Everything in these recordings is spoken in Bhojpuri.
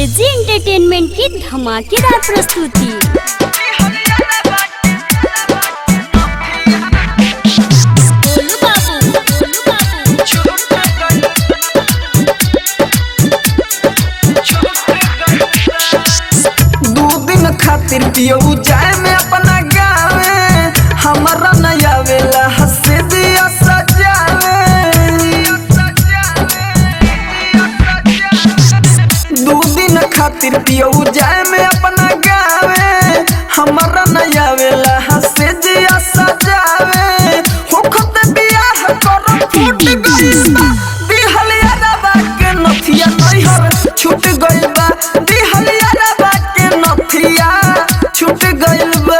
एजी एंटरटेनमेंट की धमाकेदार प्रस्तुति गोलू बाबू, गोलू बाबू, दू दिन खातिर पियऊ जाए में अपना गावे हमारा नया वेला हंसे दिया सजावे दू दिन खातिर पियऊ जाए में अपना गावे हमारा नया वेला हंसे दिया सजावे होखत बियाह कर फूट गइल बा दिहलिया रबा के नथिया नैहर छूट गइल बा दिहलिया रबा के नथिया छूट गइल बा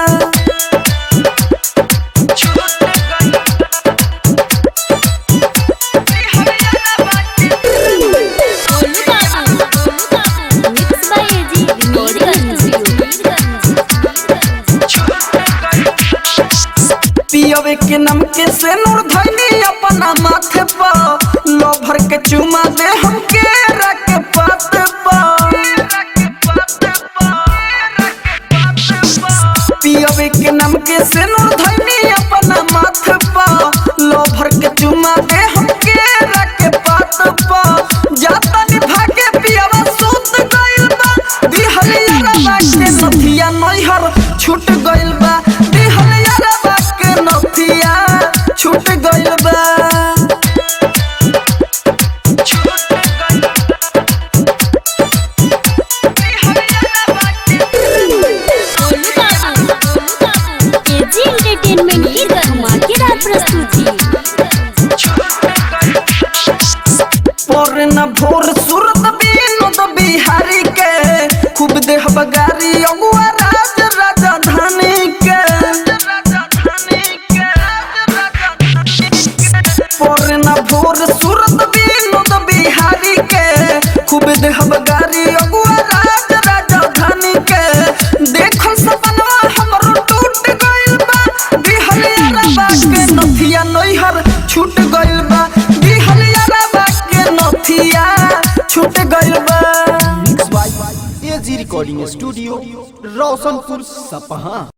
गोलू बाबू, गोलू बाबू, मिक्स बाय एजी मीरगंज, पियवे के नम के से नूर धैनी अपना माथे पर लो भर के चुमा दे हमके रख पात पियवे के नम के से नूर धैनी अपना माथे पर लो भर के चुमा दे हमके रख पात पर जाता निभा के पियवा सूत गइल बा दिहलिया रबा के नथिया नैहर छूट गइल बा दिहलिया रबा के नथिया छूट गइल बा गोलू बाबू, गोलू बाबू, एजी एंटरटेनमेंट की धमाकेदार प्रस्तुति पर न भोर सूरत बिनोद बिहारी के खूब देह बगारी अगुआ राज राजधानी के पर न भोर सूरत बिनोद बिहारी के खूब देह बगारी अगुआ राज राजधानी के देखल सपनवा हमरो टूट गइल बा दिहलिया रबा के नथिया नैहर छूट गइल बा दिहलिया रबा के नथिया छूट गइल बा mix by AG recording studio Roshanpur सपहा